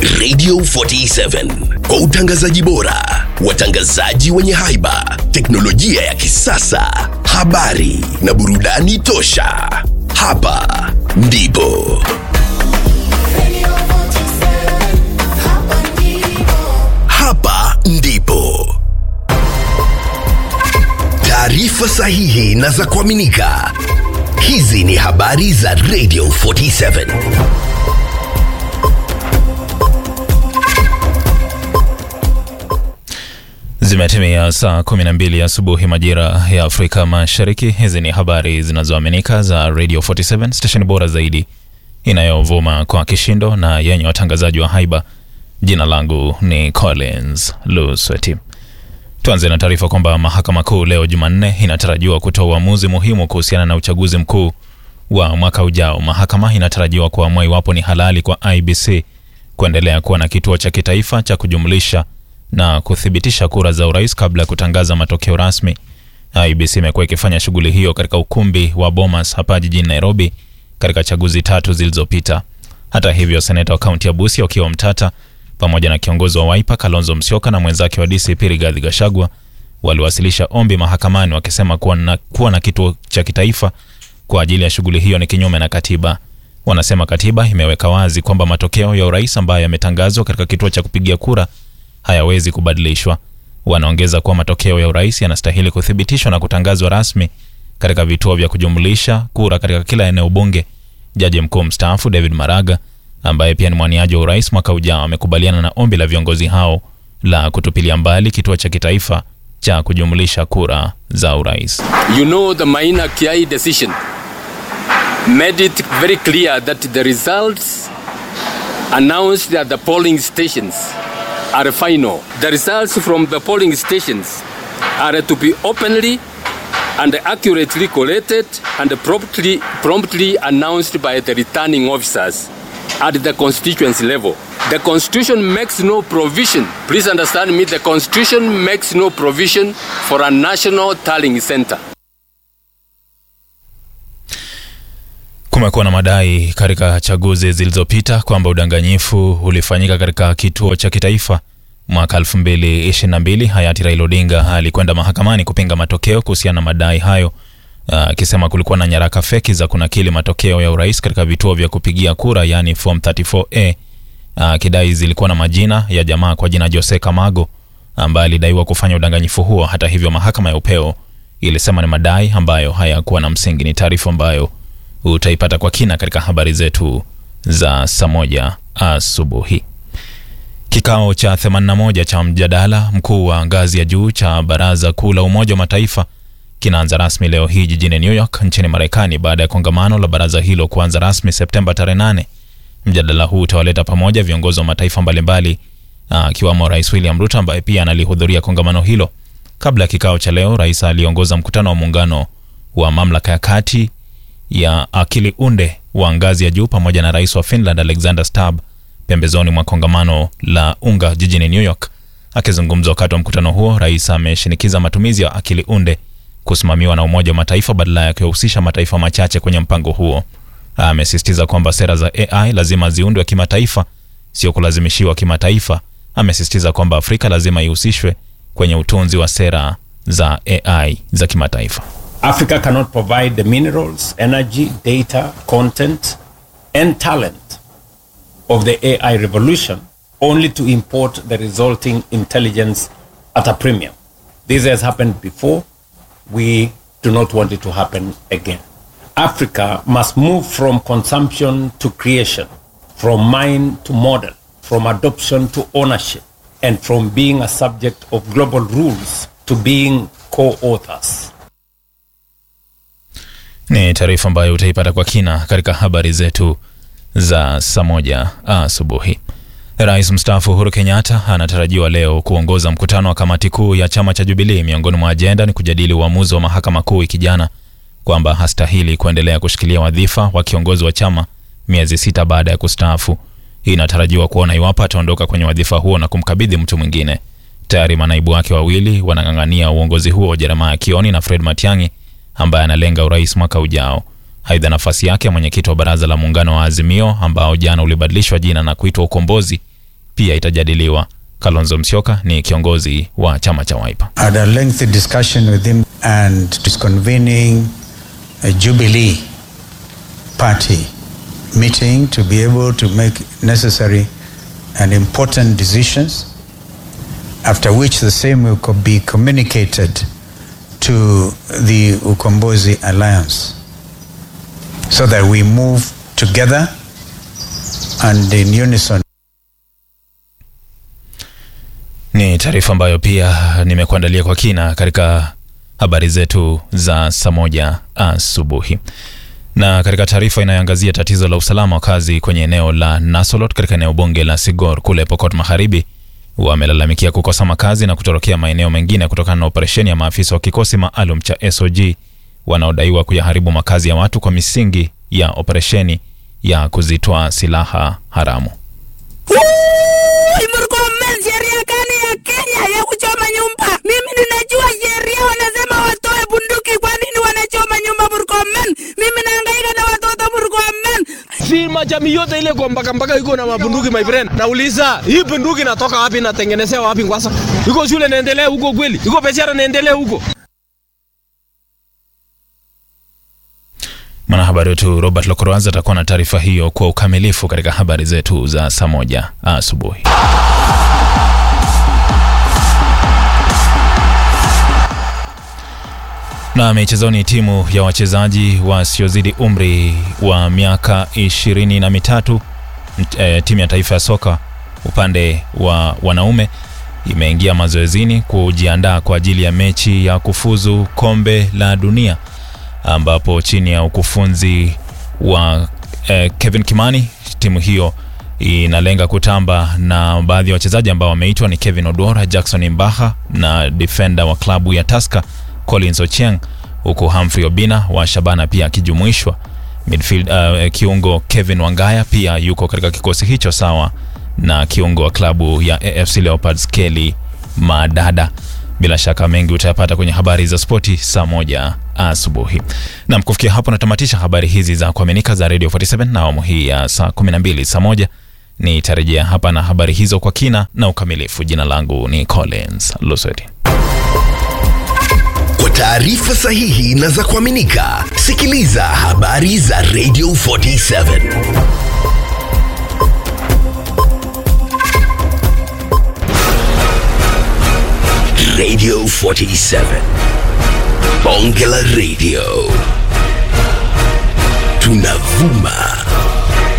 Radio 47 kwa utangazaji bora, watangazaji wenye haiba, teknolojia ya kisasa, habari na burudani tosha. Hapa ndipo hapa ndipo taarifa sahihi na za kuaminika. Hizi ni habari za Radio 47. Zimetimia saa 12 asubuhi majira ya Afrika Mashariki. Hizi ni habari zinazoaminika za Radio 47, station bora zaidi inayovuma kwa kishindo na yenye watangazaji wa haiba. Jina langu ni Collins Lusweti. Tuanze na taarifa kwamba mahakama kuu leo Jumanne inatarajiwa kutoa uamuzi muhimu kuhusiana na uchaguzi mkuu wa mwaka ujao. Mahakama inatarajiwa kuamua iwapo ni halali kwa IBC kuendelea kuwa na kituo cha kitaifa cha kujumlisha na kuthibitisha kura za urais kabla ya kutangaza matokeo rasmi. IBC imekuwa ikifanya shughuli hiyo katika ukumbi wa Bomas hapa jijini Nairobi katika chaguzi tatu zilizopita. Hata hivyo, seneta wa kaunti ya Busia Okiya Mtata pamoja na kiongozi wa Wiper Kalonzo Musyoka na mwenzake wa DCP Rigathi Gachagua waliwasilisha ombi mahakamani wakisema kuwa na, kuwa na kituo cha kitaifa kwa ajili ya shughuli hiyo ni kinyume na katiba. Wanasema katiba imeweka wazi kwamba matokeo ya urais ambayo yametangazwa katika kituo cha kupigia kura hayawezi kubadilishwa. Wanaongeza kuwa matokeo ya urais yanastahili kuthibitishwa na kutangazwa rasmi katika vituo vya kujumlisha kura katika kila eneo bunge. Jaji mkuu mstaafu David Maraga ambaye pia ni mwaniaji wa urais mwaka ujao amekubaliana na ombi la viongozi hao la kutupilia mbali kituo cha kitaifa cha kujumlisha kura za urais. You know the Maina Kiai decision made it very clear that the results announced at the polling stations are final. The results from the polling stations are to be openly and accurately collated and promptly, promptly announced by the returning officers at the constituency level. The constitution makes no provision, please understand me, the constitution makes no provision for a national tallying center. Kumekuwa na madai katika chaguzi zilizopita kwamba udanganyifu ulifanyika katika kituo cha kitaifa. Mwaka 2022 hayati Raila Odinga alikwenda mahakamani kupinga matokeo kuhusiana na madai hayo, akisema kulikuwa na nyaraka feki za kunakili matokeo ya urais katika vituo vya kupigia kura, yaani form 34A, akidai zilikuwa na majina ya jamaa kwa jina Jose Kamago ambaye alidaiwa kufanya udanganyifu huo. Hata hivyo, mahakama ya upeo ilisema ni madai ambayo hayakuwa na msingi. Ni taarifa ambayo utaipata kwa kina katika habari zetu za saa moja asubuhi. Kikao cha 81 cha mjadala mkuu wa ngazi ya juu cha Baraza Kuu la Umoja wa Mataifa kinaanza rasmi leo hii jijini New York nchini Marekani baada ya kongamano la baraza hilo kuanza rasmi Septemba tarehe 8. Mjadala huu utawaleta pamoja viongozi wa mataifa mbalimbali akiwamo Rais William Ruto ambaye pia analihudhuria kongamano hilo. Kabla ya kikao cha leo, rais aliongoza mkutano wa muungano wa mamlaka ya kati ya akili unde wa ngazi ya juu pamoja na rais wa Finland Alexander Stubb pembezoni mwa kongamano la unga jijini New York. Akizungumza wakati wa mkutano huo, rais ameshinikiza matumizi ya akili unde kusimamiwa na Umoja wa Mataifa badala ya kuhusisha mataifa machache kwenye mpango huo. Amesisitiza kwamba sera za AI lazima ziundwe kimataifa, sio kulazimishiwa kimataifa. Amesisitiza kwamba Afrika lazima ihusishwe kwenye utunzi wa sera za AI za kimataifa. Africa cannot provide the minerals, energy, data, content, and talent of the AI revolution only to import the resulting intelligence at a premium. This has happened before. We do not want it to happen again. Africa must move from consumption to creation, from mind to model, from adoption to ownership, and from being a subject of global rules to being co authors. Ni taarifa ambayo utaipata kwa kina katika habari zetu za saa moja asubuhi. Rais mstaafu Uhuru Kenyatta anatarajiwa leo kuongoza mkutano wa kamati kuu ya chama cha Jubilee. Miongoni mwa ajenda ni kujadili uamuzi wa mahakama kuu wiki jana kwamba hastahili kuendelea kushikilia wadhifa wa kiongozi wa chama miezi sita baada ya kustaafu. Hii inatarajiwa kuona iwapo ataondoka kwenye wadhifa huo na kumkabidhi mtu mwingine. Tayari manaibu wake wawili wanang'ang'ania uongozi huo, Jeremiah Kioni na Fred Matiang'i ambaye analenga urais mwaka ujao. Aidha, nafasi yake ya mwenyekiti wa baraza la muungano wa Azimio ambao jana ulibadilishwa jina na kuitwa Ukombozi pia itajadiliwa. Kalonzo Musyoka ni kiongozi wa chama cha Wiper. I had a lengthy discussion with him and disconvening a Jubilee party meeting to be able to make necessary and important decisions, after which the same will co- be communicated to the Ukombozi Alliance so that we move together and in unison. Ni taarifa ambayo pia nimekuandalia kwa kina katika habari zetu za saa moja asubuhi. Na katika taarifa inayoangazia tatizo la usalama wakazi kwenye eneo la Nasolot katika eneo bunge la Sigor kule Pokot Magharibi wamelalamikia kukosa makazi na kutorokea maeneo mengine kutokana na operesheni ya maafisa wa kikosi maalum cha SOG wanaodaiwa kuyaharibu makazi ya watu kwa misingi ya operesheni ya kuzitoa silaha haramu. Murkomen, sheria gani ya Kenya ya kuchoma nyumba? Mimi ninajua sheria wanasema watoe bunduki. Kwa nini wanachoma nyumba Murkomen? Mimi nahangaika na watoto Murkomen. Si majamii yote ile kwa mpaka mpaka iko na mabunduki my friend. Nauliza, hii bunduki inatoka wapi natengenezewa wapi kwanza? Iko shule naendelea huko kweli? Iko biashara naendelea huko? Mwanahabari wetu Robert Lokoroaz atakuwa na taarifa hiyo kwa ukamilifu katika habari zetu za saa moja asubuhi. Na michezoni, timu ya wachezaji wasiozidi umri wa miaka ishirini na mitatu e, timu ya taifa ya soka upande wa wanaume imeingia mazoezini kujiandaa kwa ajili ya mechi ya kufuzu kombe la dunia ambapo chini ya ukufunzi wa eh, Kevin Kimani timu hiyo inalenga kutamba na baadhi ya wachezaji ambao wameitwa ni Kevin Odora, Jackson Mbaha na defender wa klabu ya Tusker Collins Ochieng, huku Humphrey Obina wa Shabana pia akijumuishwa. Midfield, uh, kiungo Kevin Wangaya pia yuko katika kikosi hicho sawa na kiungo wa klabu ya AFC Leopards Kelly Madada. Bila shaka mengi utayapata kwenye habari za spoti saa moja asubuhi. Nam, kufikia hapo natamatisha habari hizi za kuaminika za Radio 47 na awamu hii ya saa 12 saa moja nitarejea hapa na habari hizo kwa kina na ukamilifu. Jina langu ni Collins Lusweti. Kwa taarifa sahihi na za kuaminika, sikiliza habari za Radio 47. Radio 47. Bonge la Radio. Tunavuma